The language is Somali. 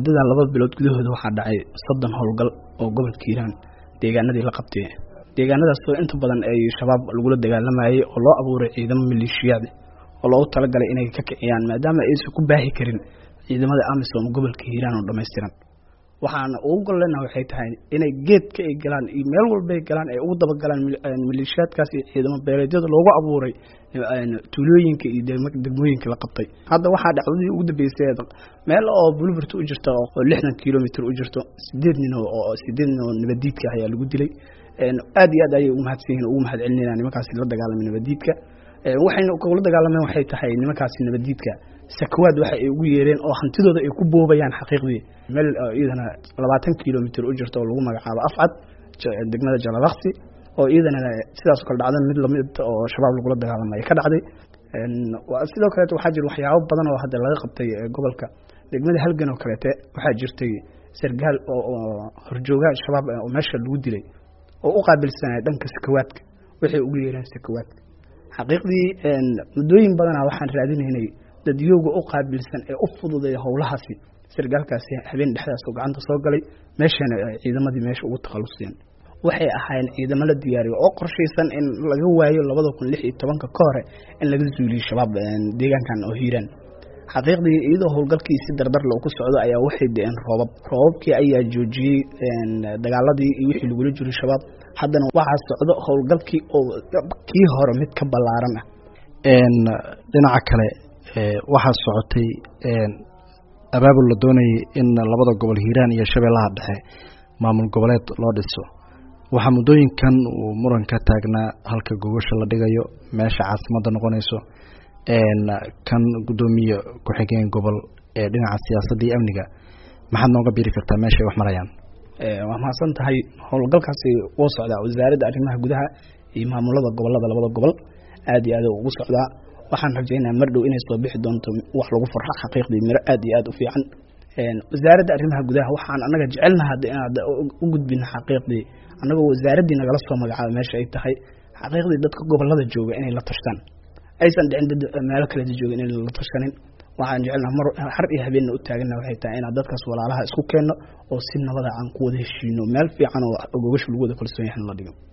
muddada laba bilood gudahooda waxaa dhacay soddon howlgal oo gobolka hiiraan deegaanadii la qabtay deegaanadaasoo inta badan ay shabaab lagula dagaalamayay oo loo abuuray ciidamo maleeshiyaad oo loogu talagalay inay ka kiciyaan maadaama aysan ku baahi karin ciidamada amisom gobolka hiiraan oo dhammaystiran waxaana ugu gollena waxay tahay inay geedka ay galaan iyo meel walbay galaan ay ugu dabagalaan maleeshiyaadkaas iyo ciidamo beeleedyada loogu abuuray tuulooyinka iyo degmooyinka la qabtay hadda waxaa dhacdadii ugu dambeysay meel oo bulburt u jirta oo lixdan kilomitr u jirto sideed nin oo sideed nin oo nabadiidka ayaa lagu dilay aad iyo aad ayay ugu mahadsan yihin ugu mahad celinayna nimankaasi la dagaalamay nabadiidka waxayna kula dagaalameen waxay tahay nimankaasi nabadiidka sakawaad waxa ay ugu yeereen oo hantidooda ay ku boobayaan xaqiiqdii meel iyadana labaatan kilomitr u jirta oo lagu magacaabo afcad degmada jalalaksi oo iyadana sidaas kale dhacdan mid lamid oo shabaab lagula dagaalamay ka dhacday sidoo kaleeto waxaa jira waxyaabo badan oo hadda laga qabtay gobolka degmada halgan oo kaleete waxaa jirtay sargaal oo horjoogaha shabaab oo meesha lagu dilay oo u qaabilsanaya dhanka sakawaadka waxay ugu yeereen sakawaadka xaqiiqdii muddooyin badana waxaan raadinaynay dadyooga u qaabilsan ee u fududay howlahaasi sargaalkaasi habeen dhexdaas oo gacanta soo galay meeshana ciidamadii meesha ugu takhaluseen waxay ahaayeen ciidamo la diyaariyo oo qorshaysan in laga waayo labada kun lix iyo tobanka ka hore in laga zuuliyo shabaab deegaankan oo hiiraan xaqiiqdii iyadoo howlgalkii si dardar loo ku socdo ayaa waxay de-een roobab roobabkii ayaa joojiyey dagaaladii iyo wixii lagula jiray shabaab haddana waxaa socdo howlgalkii oo kii hore mid ka ballaaran ah dhinaca kale waxaa socotay abaabul la doonayay in labada gobol hiiraan iyo shabeellaha dhexe maamul goboleed loo dhiso waxaa muddooyinkan uu muran ka taagnaa halka gogosha la dhigayo meesha caasimadda noqonayso kan guddoomiye ku-xigeen gobol ee dhinaca siyaasadda iyo amniga maxaad nooga biri kartaa meesha ay wax marayaan waa mahadsan tahay howlgalkaasi wuu socdaa wasaaradda arrimaha gudaha iyo maamulada gobolada labada gobol aad iyo aad ugu socdaa waxaan rajaynaa mar dhow inay soo bixi doonto wax lagu farxo xaqiiqdii miro aad iyo aad u fiican wasaaradda arrimaha gudaha waxaan anaga jecelnaha inaad u gudbina xaqiiqdii annagoo wasaaraddii nagala soo magacaaba meesha ay tahay xaqiiqdii dadka gobolada jooga inay la tashtaan aysan dhicin dad meelo kaleda jooga inay la tashanin waxaan jecelnaha mar har iyo habeenna u taagana waxay tahay inaad dadkaas walaalaha isku keenno oo si nabada aan ku wada heshiino meel fiican oo gogasha lagu wada kalsoon yahan la dhigo